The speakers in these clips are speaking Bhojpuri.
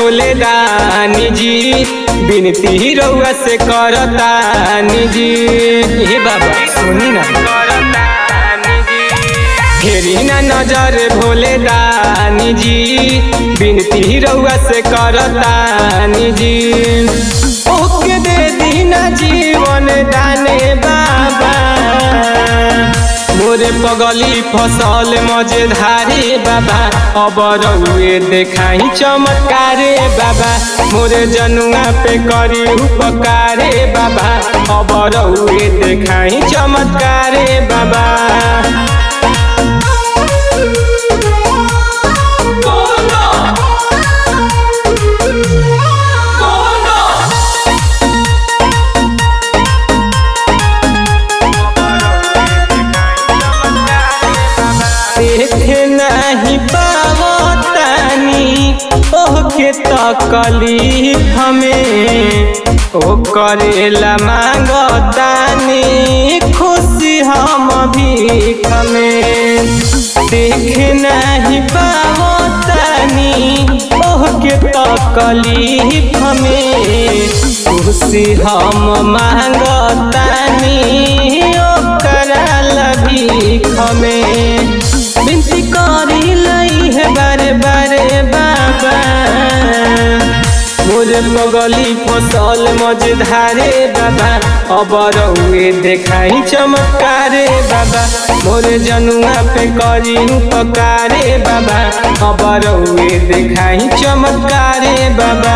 भोले दानी जी बिनती रउआ से करतानी जी हे बाबा सुनी ना फेरी ना नजर भोले दानी जी बिनती रउआ से करतानी जी ओके दे दीना जीवन दाने बाबा मोरे पगली फसल मजेधारे बाबा अब रउए देखाई चमत्कारे बाबा मोरे जनुआ पे करी उपकारे बाबा अब रउए देखाई चमत्कारे बाबा देखे नहीं पावतानी ओके तकलीफ हमें ओ करेला मांगतानी खुशी हम भीख में देखे नहीं पावतानी ओके तकलीफ हमें खुशी हम मांगतानी ओकरा लभीख में बिनती करी लई है बारे बारे बाबा मोरे पगली फसल मजेधारे बाबा अब रउए देखाई चमत्कारे बाबा मोरे जनुआ पे करी उपकारे बाबा अब रउए देखाई चमत्कारे बाबा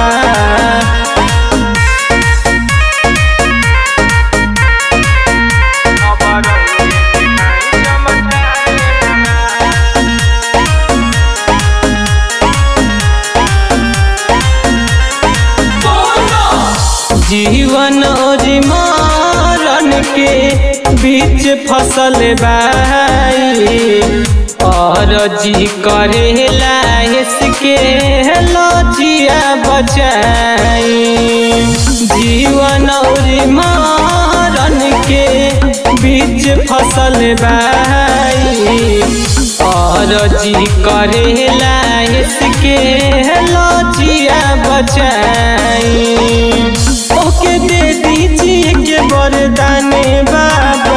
जीवन और मरण के बीच फसल बाई और जी करेला इसके लजिया बचाई जीवन और मरण के बीच फसल बाई और जी करेला इसके लजिया बचाई ओके दे दीजिए के वरदाने बाबा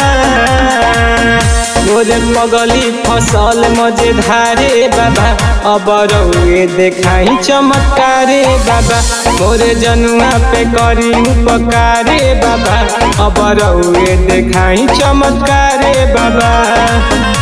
मोरे पगली फसल मजेधारे बाबा अब रउए देखाई चमत्कारे बाबा मोरे जनुआ पे करी उपकारे बाबा अब रउए देखाई चमत्कारे बाबा